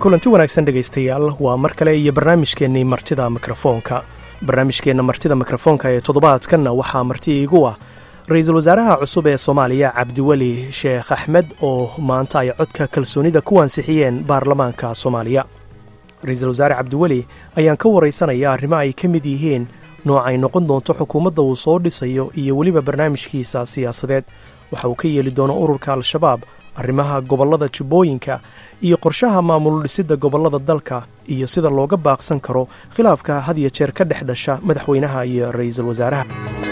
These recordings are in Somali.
kulanti wanaagsan dhegaystayaal waa mar kale iyo barnaamijkeennii martida mikrofoonka barnaamijkeenna martida mikrofoonka ee toddobaadkanna waxaa marti iigu ah ra-iisul wasaaraha cusub ee soomaaliya cabdiweli sheekh axmed oo maanta ay codka kalsoonida ku ansixiyeen baarlamaanka soomaaliya ra-iisul wasaare cabdiweli ayaan ka waraysanaya arrimo ay ka mid yihiin nooc ay noqon doonto xukuumadda uu soo dhisayo iyo weliba barnaamijkiisa siyaasadeed waxa uu ka yeeli doono ururka al-shabaab arrimaha gobollada jubbooyinka iyo qorshaha maamul dhisidda gobollada dalka iyo sida looga baaqsan karo khilaafka had iyo jeer ka dhex dhasha madaxweynaha iyo ra'iisul wasaaraha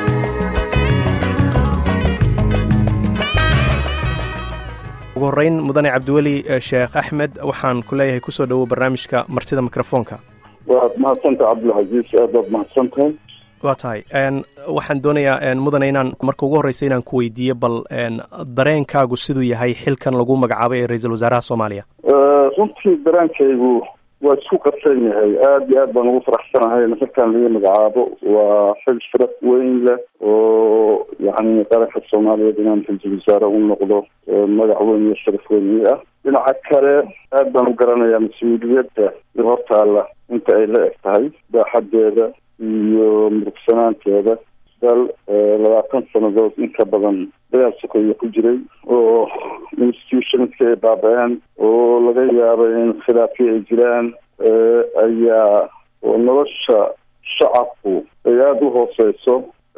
ugu horreyn mudane cabdiweli sheekh axmed waxaan ku leeyahay kusoo dhowow barnaamijka martida mikrofoonka waad mahadsantahay cabdilcasiis aad baad mahadsantahay waa tahay waxaan doonayaa mudane inaan marka ugu horreysa inaan ku weydiiyo bal dareenkaagu siduu yahay xilkan lagu magacaabay ee ra-iisul wasaaraha soomaaliya runtii dareenkaygu waa isku qarsan yahay aada iyo aad baan ugu faraxsanahay nafarkan laga magacaabo waa xil sharaf weyn leh oo yani qaranka soomaaliyeed inaan ra-iisul wasaare u noqdo magac weyn iyo sharaf weyn ii ah dhinaca kale aad baan u garanayaa mas-uuliyadda i hortaalla inta ay la eg tahay baaxadeeda iyo murugsanaanteeda dal labaatan sanadood inka badan dagaal sokeeye ku jiray oo institutionska ay baaba-een oo laga yaabay in khilaafyo ay jiraan ayaa oo nolosha shacabku ay aada u hooseyso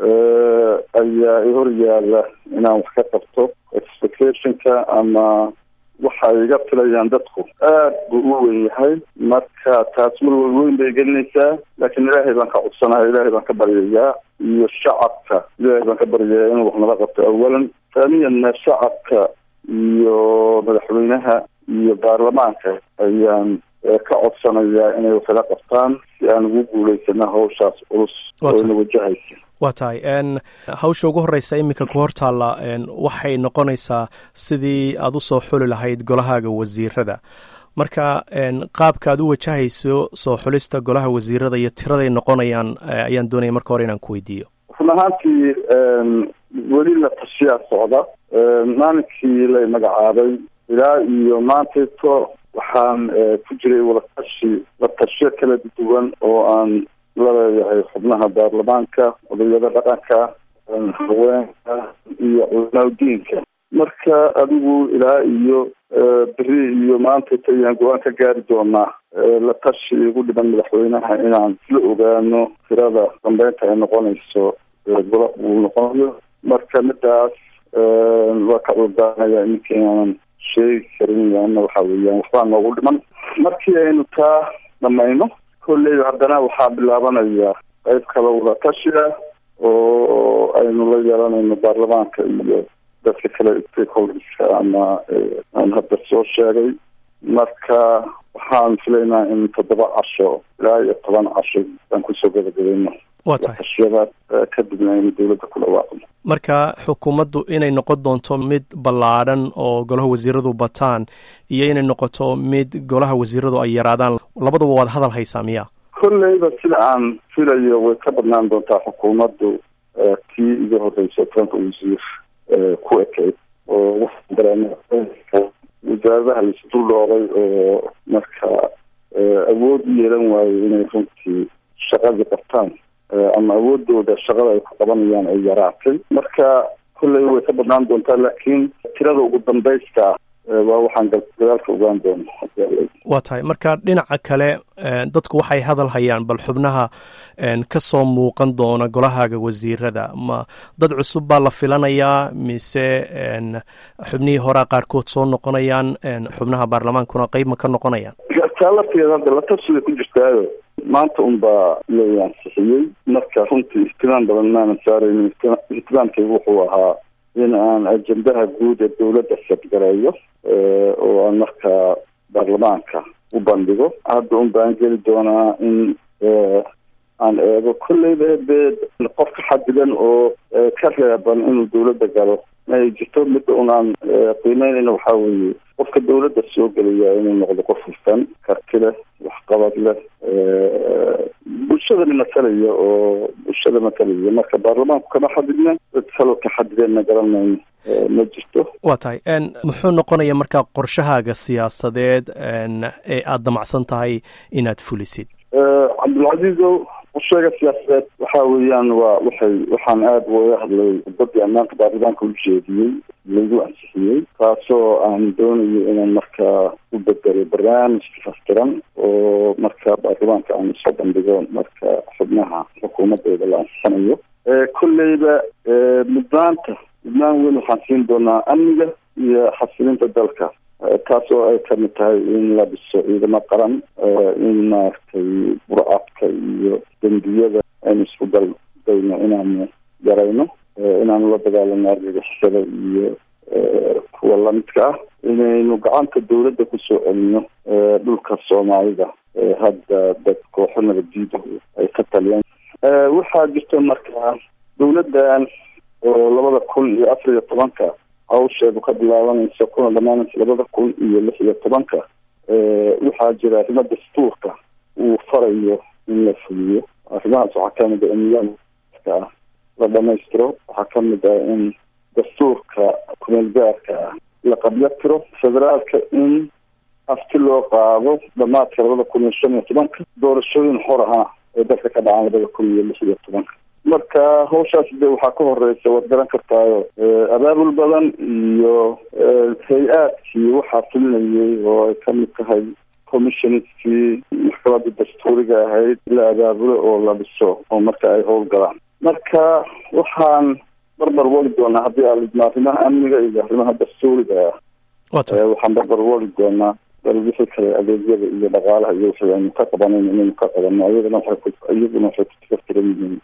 ayaa i hor yaalla inaan wax ka qabto expectationka ama waxa ay iga filayaan dadku aad buu u weyn yahay marka taas walwal weyn bay gelinaysaa laakiin ilaahay baan ka codsanahay ilaahay baan ka baryayaa iyo shacabka ilaahay baan ka baryayaa inuu wax nala qabto awalan taaniyanna shacabka iyo madaxweynaha iyo baarlamaanka ayaan ka codsanayaa inay waxla qabtaan si aan ugu guulaysana hawshaas culus oo ina wajahaysa waa tahay hawsha ugu horreysa iminka ku hortaalla waxay noqonaysaa sidii aad usoo xuli lahayd golahaaga wasiirada marka qaabka aad u wajahayso soo xulista golaha wasiirada iyo tiraday noqonayaan ayaan doonaya marka hore inaan ku weydiiyo run ahaantii weli la tashiyaa socda maalinkii la magacaabay ilaa iyo maantayto waxaan ku jiray walatashi la tashiyo kala duwan oo aan la leeyahay xubnaha baarlamaanka odayada dhaqanka haweenka iyo culamaau diinka marka adigu ilaa iyo beri iyo maantayta ayaan go-aan ka gaari doonaa la tashi igu dhiban madaxweynaha inaan isla ogaano tirada dambeynta ay noqonayso gola uu noqonayo marka midaas waa ka cudurdaanaya iminka inaanan sheegi karin yaana waxa weeyaan waxbaa noogu dhiman markii aynu taa dhamayno kolley haddana waxaa bilaabanaya qayb kale wada tashiga oo aynu la yeelanayno baarlamaanka iyo dadka kale stakeholderska ama aan hadda soo sheegay marka waxaan filaynaa in toddoba casho ilaa iyo toban casho aan kusoo gabagabayno waa tahay tashiyada kadibna aynu dawladda ku dhawaaqno marka xukuumaddu inay noqon doonto mid ballaadhan oo golaha wasiiradu bataan iyo inay noqoto mid golaha wasiiradu ay yaraadaan labaduba waad hadal haysaa miya kolleyba sida aan filayo way ka badnaan doontaa xukuumaddu tii iga horreysa tobanka wasiir ku ekeyd oo waxaan dareema wasaaradaha laisdul dhoobay oo marka awood u yeelan waayo inay runtii shaqadii qabtaan ama awoodooda shaqada ay ku qabanayaan ay yaraatay marka kolley way ka badnaan doontaa laakiin tirada ugu dambaysta waa waxaan gadaalka ogaan doono waa tahay marka dhinaca kale dadku waxay hadal hayaan bal xubnaha ka soo muuqan doona golahaaga wasiirada ma dad cusub baa la filanayaa mise xubnihii horaa qaarkood soo noqonayaan xubnaha baarlamaankuna qeyb ma ka noqonayaan taa lafteeda hadda la tashiday ku jirtaayo maanta un baa la ansixiyey marka runtii ihtimaam badan maanan saaraynin ihtimaamkaygu wuxuu ahaa in aan ajendaha guud ee dawladda sadgareeyo oo aan markaa baarlamaanka u bandhigo hadda un baan geli doonaa in aan eego kolleyba dee qof ka xadidan oo ka reeban inuu dawladda galo ay jirto midda un aan qiimeynayna waxaa weeye qofka dawladda soo gelaya inuu noqdo qof hufan karti leh waxqabad leh bulshadani matalaya oo bulshada matalaya marka baarlamaanku kama xadidna dad kaloo ka xadideenna garan mayno ma jirto waa tahay muxuu noqonaya markaa qorshahaaga siyaasadeed ee aada damacsan tahay inaad fulisid cabdilcaziizow qorsheega siyaasadeed waxa weeyaan waa waxay waxaan aada uga hadlay badii ammaanka baarlamaanka u jeediyey lagu ansixiyey taasoo aan doonayo inaan markaa u bedelo barnaamij fastiran oo marka baarlamaanka aan soo bandhigo marka xubnaha xukuumadeeda la ansixinayo kolleyba mudnaanta mudnaan weyn waxaan siin doonaa amniga iyo xasilinta dalka taasoo ay kamid tahay in la dhiso ciidamo qaran in maaragtay burcadka iyo dembiyada aynu isku daldayno inaanu yarayno inaanu la dagaalano argagixisada iyo kuwa lamidka ah inaynu gacanta dawladda kusoo celino dhulka soomaalida hadda dad kooxo nabaddiida ay ka taliyaan waxaa jirta markaa dawladdan oo labada kun iyo afar iyo tobanka hawsheedu ka bilaabanaysa kuna dhamaanaysa labada kun iyo lix iyo tobanka waxaa jira arrimo dastuurka uu farayo in la fuliyo arrimahaas waxaa kamid a in ka ah la dhamaystiro waxaa kamid ah in dastuurka kumeelgaarka ah la qabyo tiro federaalka in afti loo qaado dhamaadka labada kun iyo shan iyo tobanka doorashooyin xor aha ee dalka ka dhacaan labada kun iyo lix iyo tobanka marka hawshaas de waxaa ka horeysa waad garan kartaayo abaabul badan iyo hay-aadkii waxaa fulinayay oo ay kamid tahay commissionskii maxkamada dastuuriga ahayd la abaabulo oo la dhiso oo marka ay howlgalaan marka waxaan barbar wali doonaa haddii aalidma arrimaha amniga iyo arrimaha dastuuriga ah waxaan barbar wali doonaa bal wixii kale adeegyada iyo dhaqaalaha iyo wixii aynu ka qabanayno inaynu ka qabano iyadana waxay iyaguna waxay ku tifaftiran yihiin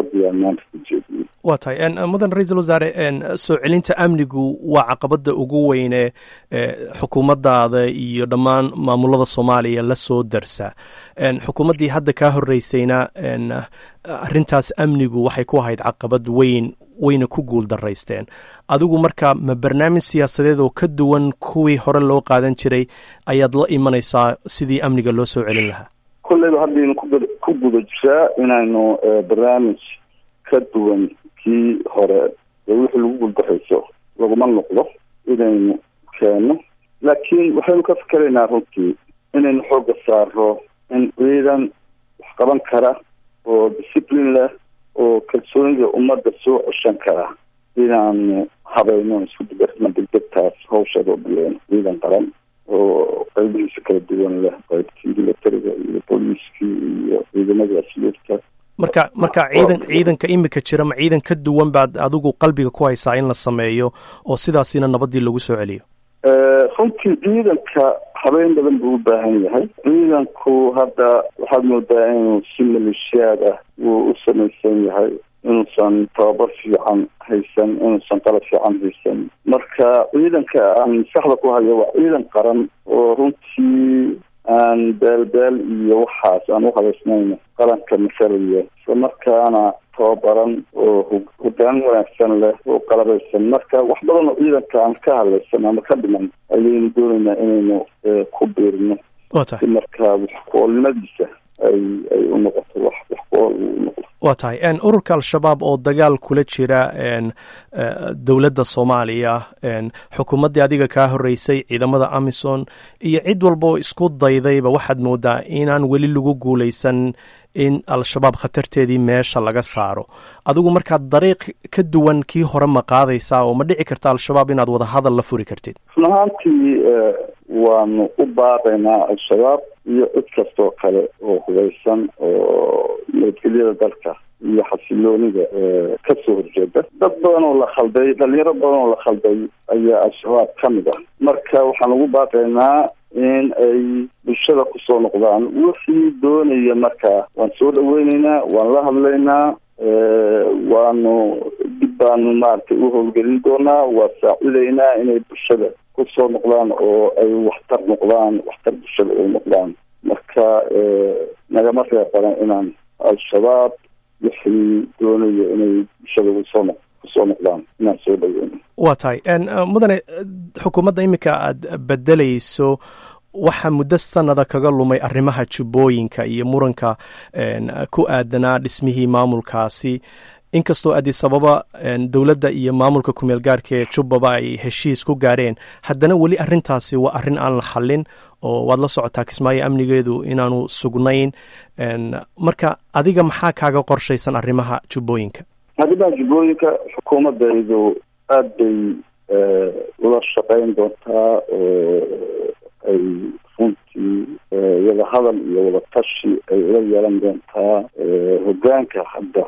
waa tahay mudan ra-iisul wasaare soo celinta amnigu waa caqabada ugu weyne xukuumaddaada iyo dhammaan maamulada soomaaliya la soo darsa xukuumaddii hadda kaa horeysayna arrintaas amnigu waxay ku ahayd caqabad weyn wayna ku guul daraysteen adigu marka ma barnaamij siyaasadeed oo ka duwan kuwii hore loo qaadan jiray ayaad la imanaysaa sidii amniga loo soo celin lahaa kolleyba haddaynu ku guda jiraa inaynu barnaamij ka duwan kii hore ee wixii lagu guuldarayso laguma noqdo inaynu keeno laakiin waxaynu ka fikeraynaa runtii inaynu xoogga saaro in ciidan wax qaban kara oo discipline leh oo kalsoonida ummadda soo ceshan kara inaanu habayno isku digarna degdegtaas hawsheeda u bileyno ciidan qaran oo qaybihiisa kala duwan leh qaybkii militariga iyo booliiskii iyo ciidamadii asluubta marka marka ciidan ciidanka imika jira ma ciidan ka duwan baad adigu qalbiga ku haysaa in la sameeyo oo sidaasina nabadii lagu soo celiyo runtii ciidanka habeyn badan buu u baahan yahay ciidanku hadda waxaad moodaa inuu si maleeshiyaad ah wuu u samaysan yahay inuusan tababar fiican haysan inuusan qalab fiican haysan marka ciidanka aan maskaxda ku hayo waa ciidan qaran oo runtii aan baalbaal iyo waxaas aan u habaysnayno qaranka masalaya isla markaana tababaran oo hogaan wanaagsan leh oo qalabaysan marka wax badan oo ciidanka aan ka hadlaysan ama ka dhiman ayaynu doonaynaa inaynu ku biirino si markaa wax ku-oolnimadiisa ay ay u noqoto wax wax ku-ool u noqdo waa tahay ururka al-shabaab oo dagaal kula jira dowladda soomaaliya xukuumaddii adiga kaa horeysay ciidamada amison iyo cid walba oo isku daydayba waxaad moodaa inaan weli lagu guulaysan in al-shabaab khatarteedii meesha laga saaro adigu markaa dariiq ka duwan kii hore ma qaadaysaa oo ma dhici karta al-shabaab inaad wada hadal la furi kartid run ahaantii waanu u baaqaynaa al-shabaab iyo cid kastoo kale oo hubeysan oo nabadgelyada dalka iyo xasiloonida kasoo horjeeda dad badan oo la khalday dhalinyaro badan oo la khalday ayaa al-shabaab ka mid ah marka waxaan ugu baaqaynaa in ay bulshada kusoo noqdaan wixii doonaya markaa waan soo dhaweyneynaa waan la hadlaynaa waanu dib baanu maaragtay u howlgelin doonaa waa saacidaynaa inay bulshada kusoo noqdaan oo ay waxtar noqdaan waxtar bulshada ay noqdaan marka nagama reebanan inaan al-shabaab wixii doonayo inay bulshada kusoo noq kusoo noqdaan inaan soo dhaweyno waa tahay mudane xukuumadda iminka aada bedelayso waxaa muddo sanada kaga lumay arrimaha jubbooyinka iyo muranka ku aadanaa dhismihii maamulkaasi inkastoo addis ababa dowladda iyo maamulka kumeel gaarka ee jubbaba ay heshiis ku gaareen haddana weli arrintaasi waa arrin aan la xallin oo waad la socotaa kismaayo amnigeedu inaanu sugnayn marka adiga maxaa kaaga qorshaysan arrimaha jubbooyinka arrimaha jubbooyinka xukuumadaydu aada bay ula shaqeyn doontaa oo ay runtii wada hadal iyo wada tashi ay ula yeelan doontaa hogaanka hadda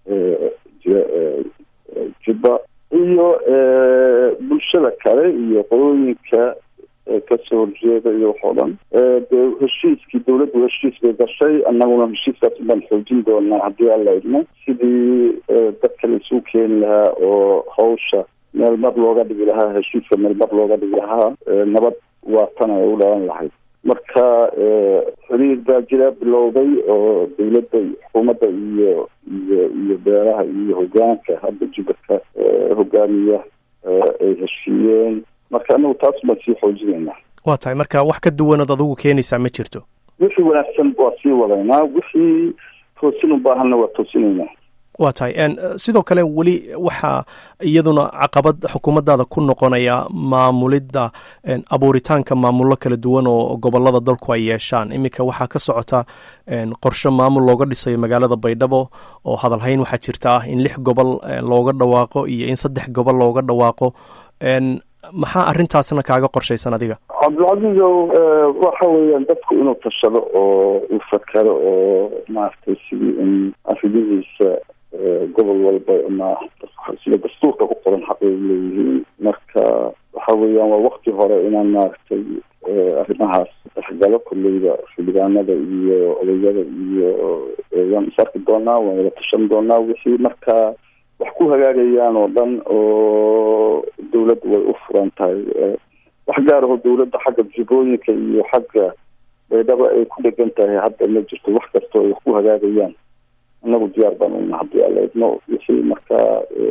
jubba iyo bulshada kale iyo qolooyinka kasoo horjeeda iyo wax oo dhan dee heshiiskii dawladdu heshiis bay gashay annaguna heshiiskaas baan xoojin doonaa haddii alla idmo sidii dadka la isugu keeni lahaa oo hawsha meel mar looga dhigi lahaa heshiiska meel mar looga dhigi lahaa nabad waa tan ay u dhalan lahayd marka xiriir baa jira bilowday oo dawladda xukuumadda iyo iyo iyo beeraha iyo hogaanka hadda jubbatka hogaamiya ay heshiiyeen marka anagu taas baan sii xoojinaynaa waa tahay marka wax ka duwanood adigu keenaysaa ma jirto wixii wanaagsan waa sii wadaynaa wixii toosin u baahanna waa toosinaynaa waa tahay sidoo kale weli waxaa iyaduna caqabad xukuumaddaada ku noqonaya maamulidda abuuritaanka maamullo kala duwan oo gobolada dalku ay yeeshaan iminka waxaa ka socota qorshe maamul looga dhisayo magaalada baydhabo oo hadalhayn waxaa jirta ah in lix gobol looga dhawaaqo iyo in saddex gobol looga dhawaaqo maxaa arrintaasna kaaga qorshaysan adiga cabdilcaziizow waxa weeyaan dadku inuu tashado oo uu fakaro oo maaragtay sidii in arrimihiisa gobol walba ama sida dastuurka ku qoran xaq ay leeyihiin marka waxa weeyaan waa wakti hore inaan maaragtay arrimahaas dhexgalo kolleyda xildhibaanada iyo odayada iyo waan is arki doonaa waan wada tashan doonaa wixii markaa wax ku hagaagayaan oo dhan oo dawladdu way u furan tahay wax gaar aho dawladda xagga jubbooyinka iyo xagga baydhaba ay ku dhegan tahay hadda ma jirto wax kastoo ay wax ku hagaagayaan annagu diyaar baan una haddii alla idmo wixii markaa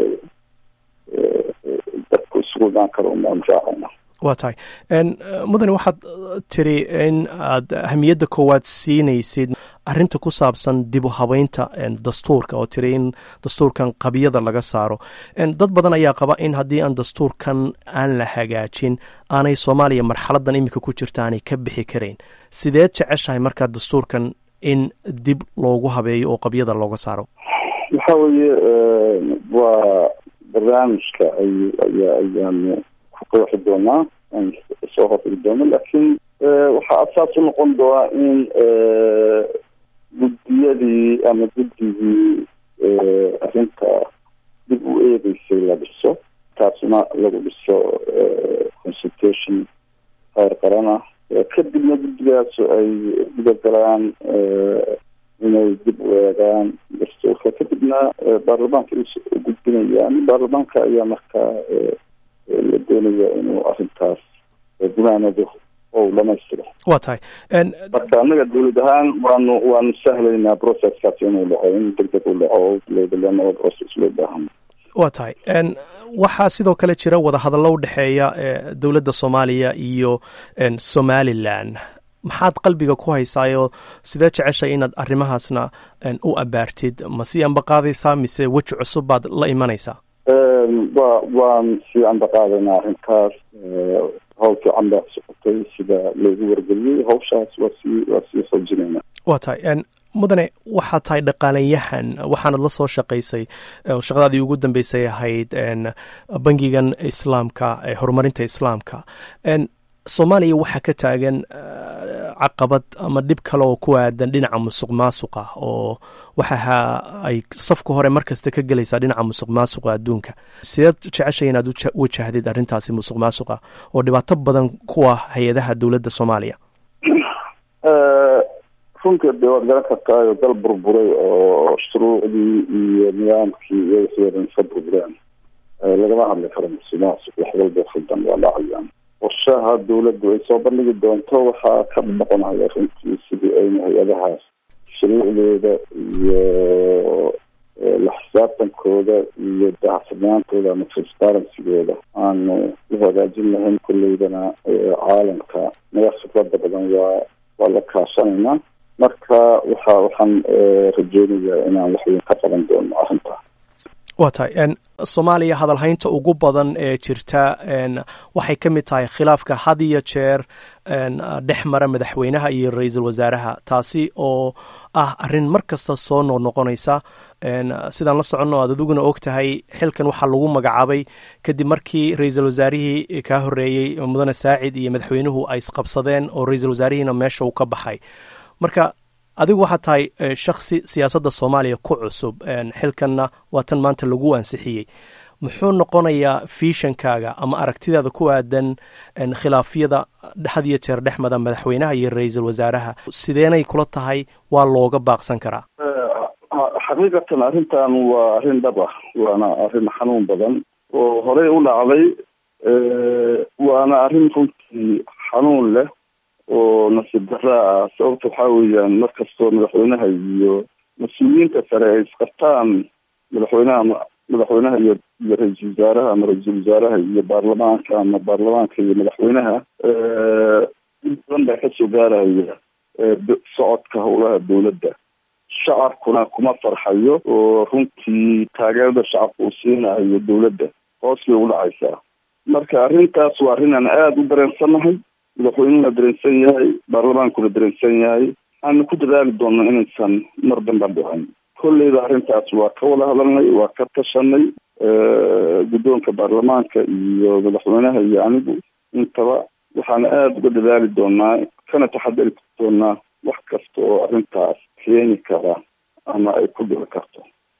dadku isugu imaan karo unaan raacayna waa tahay mudane waxaad tiri in aad ahamiyadda koowaad siinaysid arrinta ku saabsan dib u habeynta dastuurka oo tiri in dastuurkan qabiyada laga saaro dad badan ayaa qaba in haddii aan dastuurkan aan la hagaajin aanay soomaaliya marxaladan iminka ku jirta aanay ka bixi karayn sideed jeceshahay markaa dastuurkan in dib loogu habeeyo oo qabyada looga saaro waxa weeye waa barnaamijka ay ayaa ayaanu ku qeexi doonaa aan soo horfigi doono laakiin waxaa asaas u noqon doonaa in guddiyadii ama guddigii arrinta dib u eegeysay la dhiso taasna lagu dhiso consultation heer qaran ah kadibna guddigaas ay gudagalaan inay dib u eegaan dastuurka kadibna baarlamaanka u gudbinayaan baarlamaanka ayaa markaa la doonaya inuu arrintaas gunaanado oo dhamaystiro waa tahay marka annaga dawlad ahaan waanu waanu sahlaynaa processkaas inuu dhaco in deg deg u dhaco loo process loo baahan waa tahay waxaa sidoo kale jira wadahadallo u dhexeeya dowladda soomaaliya iyo somalilan maxaad qalbiga ku haysaayoo sidee jeceshay inaad arrimahaasna u abaartid ma sii ambaqaadaysaa mise weji cusub baad la imanaysaa wa waan sii ambaqaadaynaa arrintaas hawl fiican baa socotay sida loogu wargeliyey hawshaas waa sii waa sii xoojinayna waa tahay mudane waxaad tahay dhaqaalayahan waxaanad la soo shaqaysay shaqadaadii ugu dambeysay ahayd bangigan islaamka horumarinta islaamka soomaaliya waxaa ka taagan caqabad ama dhib kale oo ku aadan dhinaca musuq maasuqa oo waxaha ay safka hore mar kasta ka gelaysaa dhinaca musuq maasuqa adduunka sideed jeceshay inaad wajahdid arrintaasi musuq maasuqa oo dhibaato badan kuwa hay-adaha dowladda soomaaliya runtii de waad garan kartaayo dal burburay oo shuruucdii iyo nidaamkii iyo wixii odan iska burbureen lagama hadli karo musuq maasuq wax walba khaldan waa dhacayaan qorshaha dawladdu ay soo bandhigi doonto waxaa ka noqonaya runtii sidii ayna hay-adahaas shuruucdooda iyo la xisaabtankooda iyo daahfurnaantooda ama transparencygooda aanu u hagaajin lahayn kolleydana caalamka naga khibrada badan waa waa la kaashanaynaa marka waxa waxaan rajeynayaa inaan waxweyn ka qaban doono arrintaa waa tahay soomaaliya hadalhaynta ugu badan ee jirta waxay ka mid tahay khilaafka had iyo jeer dhex mara madaxweynaha iyo ra-iisul wasaaraha taasi oo ah arrin mar kasta soo noqnoqonaysa sidaan la soconno aad adiguna og tahay xilkan waxaa lagu magacaabay kadib markii ra-iisul wasaarihii kaa horeeyey mudane saacid iyo madaxweynuhu ay isqabsadeen oo ra-iisul wasaarihiina meesha uu ka baxay marka adigu waxaad tahay shaksi siyaasadda soomaaliya ku cusub xilkanna waa tan maanta lagu ansixiyey muxuu noqonayaa fiishankaaga ama aragtidaada ku aadan khilaafyada had iyo jeer dhexmada madaxweynaha iyo ra-iisul wasaaraha sideenay kula tahay waa looga baaqsan karaa xaqiiqatan arrintan waa arrin dhab ah waana arrin xanuun badan oo horey u dhacday waana arrin runtii xanuun leh oo nasiib daraa ah sababta waxaa weeyaan markastoo madaxweynaha iyo mas-uuliyiinta sare ay isqabtaan madaxweynaha madaxweynaha iyo iyo ra-iisul wasaaraha ama ra-iisul wasaaraha iyo baarlamaanka ama baarlamaanka iyo madaxweynaha badan baa kasoo gaaraya socodka howlaha dowladda shacabkuna kuma farxayo oo runtii taageerada shacabka uu siinayo dowladda hoos bay u dhacaysaa marka arrintaas waa arrin aan aada u dareensannahay madaxweynuhuna dareensan yahay baarlamaankuna dareensan yahay aanu ku dadaali doonno inaysan mar damba dhicin kolleyda arrintaas waa ka wada hadalnay waa ka tashanay guddoonka baarlamaanka iyo madaxweynaha iyo anigu intaba waxaana aada uga dadaali doonaa kana taxadari doonaa wax kasta oo arrintaas keeni kara ama ay ku dhici karto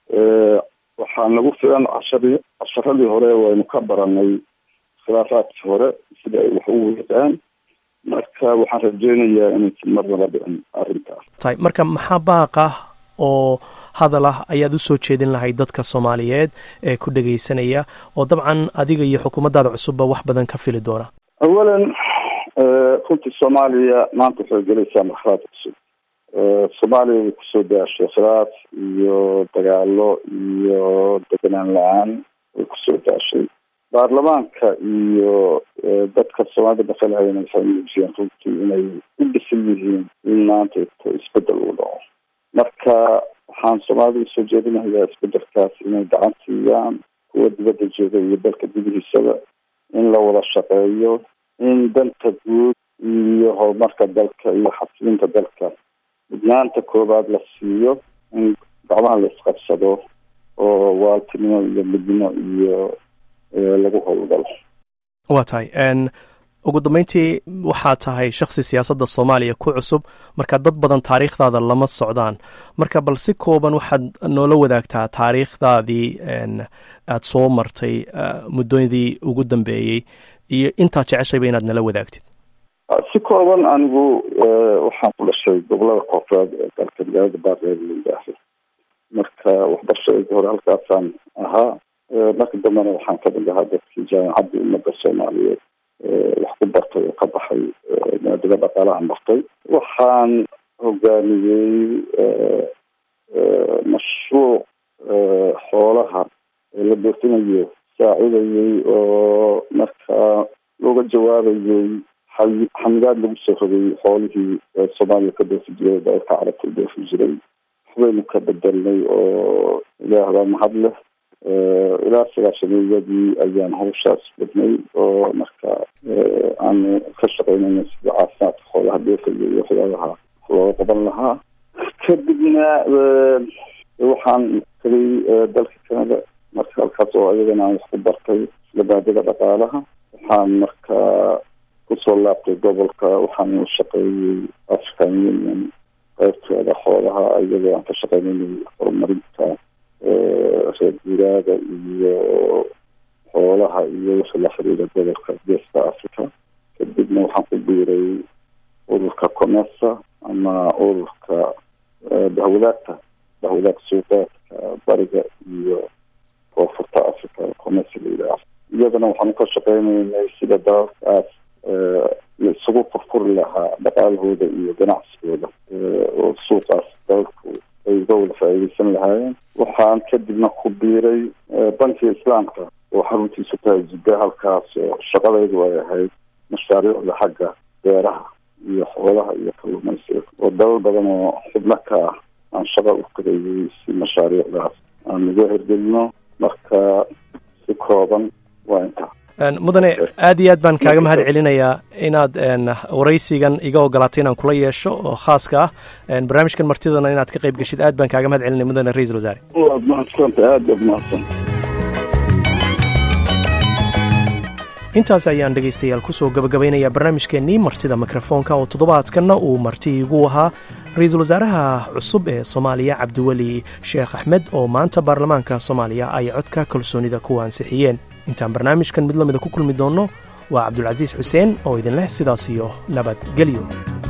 waxaa nagu filan cashari casharadii hore waynu ka baranay khilaafaadkii hore sida ay wax u weeqaan marka waxaan rajeynayaa inaysan marnaba dhicin arrintaas tahay marka maxaa baaqa oo hadal ah ayaad usoo jeedin lahayd dadka soomaaliyeed ee ku dhegaysanaya oo dabcan adiga iyo xukuumaddaada cusubba wax badan ka fili doona awalan runtii soomaaliya maanta waxay gelaysaa marxalad cusub soomaaliya way kusoo daashay khilaaf iyo dagaalo iyo deganaan la-aan way kusoo daashay baarlamaanka iyo dadka soomaalida maqalhayana waxay muujiyeen runtii inay u dhisan yihiin in maanta isbedel uu dhaco marka waxaan soomaalida usoo jeedinayaa isbedelkaas inay gacan siiyaan kuwa dibadda jooga iyo dalka gudihiisaba in la wada shaqeeyo in danta guud iyo horumarka dalka iyo xasilinta dalka mudnaanta koobaad la siiyo in gacmaha la isqabsado oo waaltinimo iyo midnimo iyo lagu howlgalo waa tahay ugu dambeyntii waxaa tahay shaksi siyaasadda soomaaliya ku cusub marka dad badan taariikhdaada lama socdaan marka bal si kooban waxaad noola wadaagtaa taariikhdaadii aada soo martay muddadii ugu dambeeyey iyo intaad jeceshayba inaad nala wadaagtid si kooban anigu waxaan ku dhashay gobolada koonfureed ee dalka magaalada baarreer layidhaaho marka waxbarashadayda hore halkaasaan ahaa marka dambena waxaan ka mid ahaa dadkii jaamacaddii ummadda soomaaliyeed wax ku bartay oo ka baxay maadada dhaqaalahan bartay waxaan hogaamiyey mashruuc xoolaha la doortinayo saacidayey oo markaa looga jawaabayey xamidaad lagu soo rogay xoolihii soomaaliya ka doofi jiray dalka carabta doofi jiray waxbaynu ka bedelnay oo ilaahbaa mahad leh ilaa sagaashameeyadii ayaan hawshaas badnay oo marka aanu ka shaqeynayna sida caafimaadka xoolaha doofayo iyo waxyaabaha looga qaban lahaa kadibna waxaan tagay dalka canada marka halkaas oo ayagana aan wax ku bartay isla maadada dhaqaalaha waxaan markaa kusoo laabtay gobolka waxaan u shaqeeyey african union qaybteeda xoolaha iyadoo aan ka shaqeynayay horumarinta reer guuraaga iyo xoolaha iyo wixii la xiriira gobolka geeska africa kadibna waxaan ku biiray ururka comesa ama ururka bahwadaagta bahwadaag suuqeedka bariga iyo koonfurta africa comesa la yidhaaho iyadana waxaanu ka shaqeynaynay sida dalalkaas la isugu furfuri lahaa dhaqaalahooda iyo ganacsigooda oo suuqaas dalalku ay uga wada faa'iideysan lahaayeen waxaan kadibna ku biiray bankiga islaamka oo xaruntiisu tahay jidda halkaas oo shaqadaydu ay ahayd mashaariicda xagga beeraha iyo xoolaha iyo kalluumaysiga oo dalal badan oo xubno ka ah aan shaqa u qareeyey si mashaariicdaas aan uga hergelino marka si kooban waa intaa mudane aad iyo aad baan kaaga mahad celinayaa inaad waraysigan iga ogolaatay inaan kula yeesho oo khaaska ah barnaamijkan martidana inaad ka qayb geshid aad baan kaaga mahad celinaya mudane ra-isul wasaare waad mahadsanta aad baad mahadsanta intaas ayaan dhegaystayaal kusoo gabagabaynayaa barnaamijkeennii martida mikrofoonka oo toddobaadkanna uu marti igu ahaa ra-iisul wasaaraha cusub ee soomaaliya cabdiweli sheekh axmed oo maanta baarlamaanka soomaaliya ay codka kalsoonida ku ansixiyeen intaan barnaamijkan mid lamida ku kulmi doonno waa cabdulcasiis xuseen oo idin leh sidaas iyo nabadgelyo